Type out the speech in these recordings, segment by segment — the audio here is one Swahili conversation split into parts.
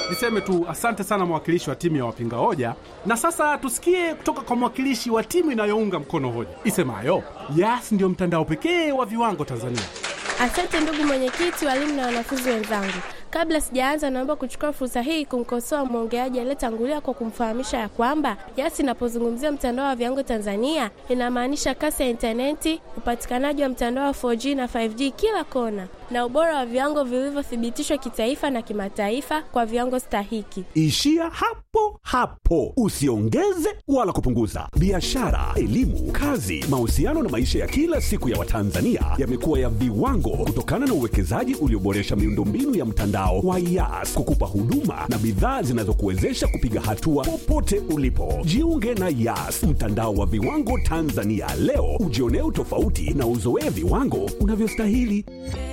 Niseme tu asante sana mwakilishi wa timu ya wapinga hoja, na sasa tusikie kutoka kwa mwakilishi wa timu inayounga mkono hoja isemayo Yas ndio mtandao pekee wa viwango Tanzania. Asante ndugu mwenyekiti, walimu na wanafunzi wenzangu. Kabla sijaanza, naomba kuchukua fursa hii kumkosoa mwongeaji aliyetangulia kwa kumfahamisha ya kwamba Yas inapozungumzia mtandao wa viwango Tanzania inamaanisha kasi ya intaneti, upatikanaji wa mtandao wa 4G na 5G kila kona, na ubora wa viwango vilivyothibitishwa kitaifa na kimataifa kwa viwango stahiki. Ishia hapo hapo, usiongeze wala kupunguza. Biashara, elimu, kazi, mahusiano na maisha ya kila siku ya Watanzania yamekuwa ya viwango kutokana na uwekezaji ulioboresha miundombinu ya mtandao wa Yas kukupa huduma na bidhaa zinazokuwezesha kupiga hatua popote ulipo. Jiunge na Yas, mtandao wa viwango Tanzania leo, ujionee utofauti na uzoee viwango unavyostahili.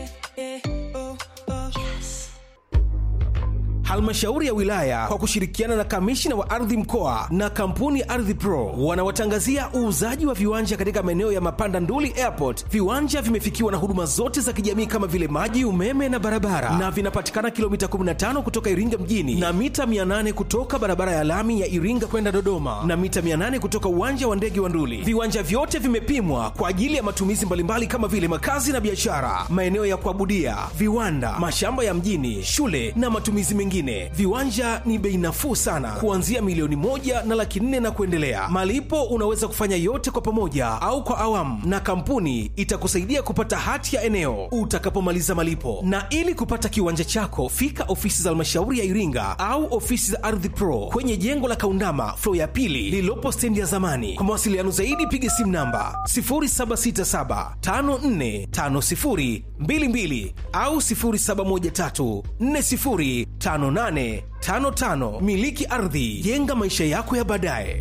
Halmashauri ya wilaya kwa kushirikiana na kamishina wa ardhi mkoa na kampuni ya Ardhi Pro wanawatangazia uuzaji wa viwanja katika maeneo ya Mapanda Nduli Airport. Viwanja vimefikiwa na huduma zote za kijamii kama vile maji, umeme na barabara, na vinapatikana kilomita 15 kutoka Iringa mjini na mita 800 kutoka barabara ya lami ya Iringa kwenda Dodoma na mita 800 kutoka uwanja wa ndege wa Nduli. Viwanja vyote vimepimwa kwa ajili ya matumizi mbalimbali kama vile makazi na biashara, maeneo ya kuabudia, viwanda, mashamba ya mjini, shule na matumizi mengine. Viwanja ni bei nafuu sana, kuanzia milioni moja na laki nne na kuendelea. Malipo unaweza kufanya yote kwa pamoja au kwa awamu, na kampuni itakusaidia kupata hati ya eneo utakapomaliza malipo. Na ili kupata kiwanja chako, fika ofisi za halmashauri ya Iringa au ofisi za Ardhi Pro kwenye jengo la Kaundama flo ya pili lililopo stendi ya zamani. Kwa mawasiliano zaidi, piga simu namba 0767545022 au 0713405855. Miliki ardhi, jenga maisha yako ya baadaye.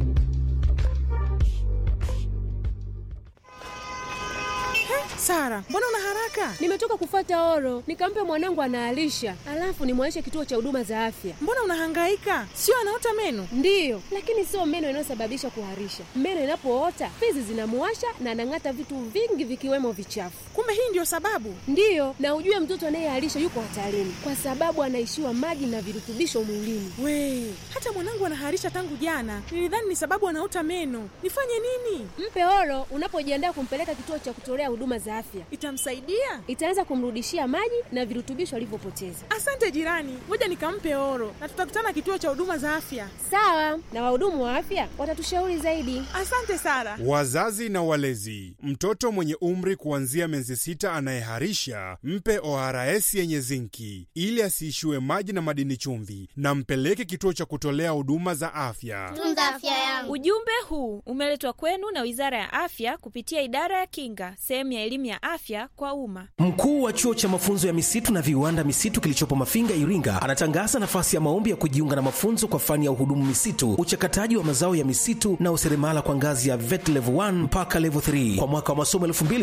Sara, mbona una haraka? Nimetoka kufuata oro, nikampe mwanangu anaalisha, alafu nimwaishe kituo cha huduma za afya. Mbona unahangaika? Sio anaota meno? Ndiyo, lakini sio meno inayosababisha kuharisha. Meno inapoota fizi zinamuwasha na anang'ata vitu vingi vikiwemo vichafu. Kumbe hii ndio sababu? Ndiyo, na ujue mtoto anayeharisha yuko hatarini kwa sababu anaishiwa maji na virutubisho mwilini. We, hata mwanangu anaharisha tangu jana. Nilidhani ni sababu anaota meno. Nifanye nini? Mpe oro unapojiandaa kumpeleka kituo cha kutolea huduma za afya. Itamsaidia? Itaanza kumrudishia maji na virutubisho alivyopoteza. Asante jirani, ngoja nikampe oro na tutakutana kituo cha huduma za afya. Sawa, na wahudumu wa afya watatushauri zaidi. Asante Sara. Wazazi na walezi, mtoto mwenye umri kuanzia miezi sita anayeharisha mpe ORS yenye zinki ili asiishiwe maji na madini chumvi, na mpeleke kituo cha kutolea huduma za afya. Tunza afya yangu. Ujumbe huu umeletwa kwenu na Wizara ya Afya kupitia Idara ya Kinga, sehemu ya elimu ya afya kwa umma. Mkuu wa chuo cha mafunzo ya misitu na viwanda misitu kilichopo Mafinga, Iringa, anatangaza nafasi ya maombi ya kujiunga na mafunzo kwa fani ya uhudumu misitu, uchakataji wa mazao ya misitu na useremala kwa ngazi ya VET level 1 mpaka level 3 kwa mwaka wa masomo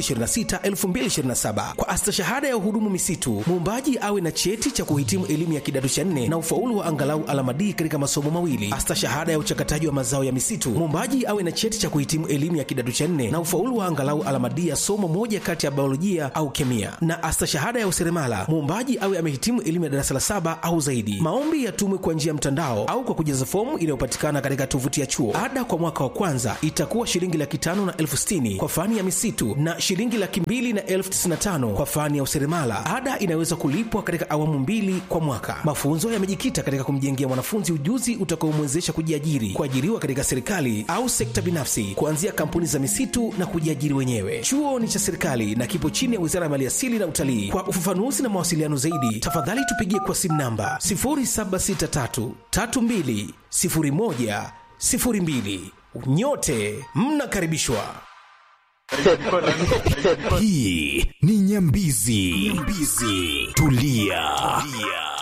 2026-2027. Kwa astashahada ya uhudumu misitu, muombaji awe na cheti cha kuhitimu elimu ya kidato cha nne na ufaulu wa angalau alama D katika masomo mawili. Astashahada ya uchakataji wa mazao ya misitu, muombaji awe na cheti cha kuhitimu elimu ya kidato cha nne na ufaulu wa angalau alama D ya somo moja kati ya biolojia au kemia. Na astashahada ya useremala, muombaji awe amehitimu elimu ya darasa la saba au zaidi. Maombi yatumwe kwa njia ya mtandao au kwa kujaza fomu inayopatikana katika tovuti ya chuo. Ada kwa mwaka wa kwanza itakuwa shilingi laki tano na elfu sitini kwa fani ya misitu na shilingi laki mbili na elfu tisini na tano kwa fani ya useremala. Ada inaweza kulipwa katika awamu mbili kwa mwaka. Mafunzo yamejikita katika kumjengea mwanafunzi ujuzi utakaomwezesha kujiajiri, kuajiriwa katika serikali au sekta binafsi, kuanzia kampuni za misitu na kujiajiri wenyewe. Chuo ni cha serikali na kipo chini ya Wizara ya Maliasili na Utalii. Kwa ufafanuzi na mawasiliano zaidi, tafadhali tupigie kwa simu namba 0763 32 01 02. Nyote mnakaribishwa. Hii ni Nyambizi. Nyambizi. Tulia. Tulia.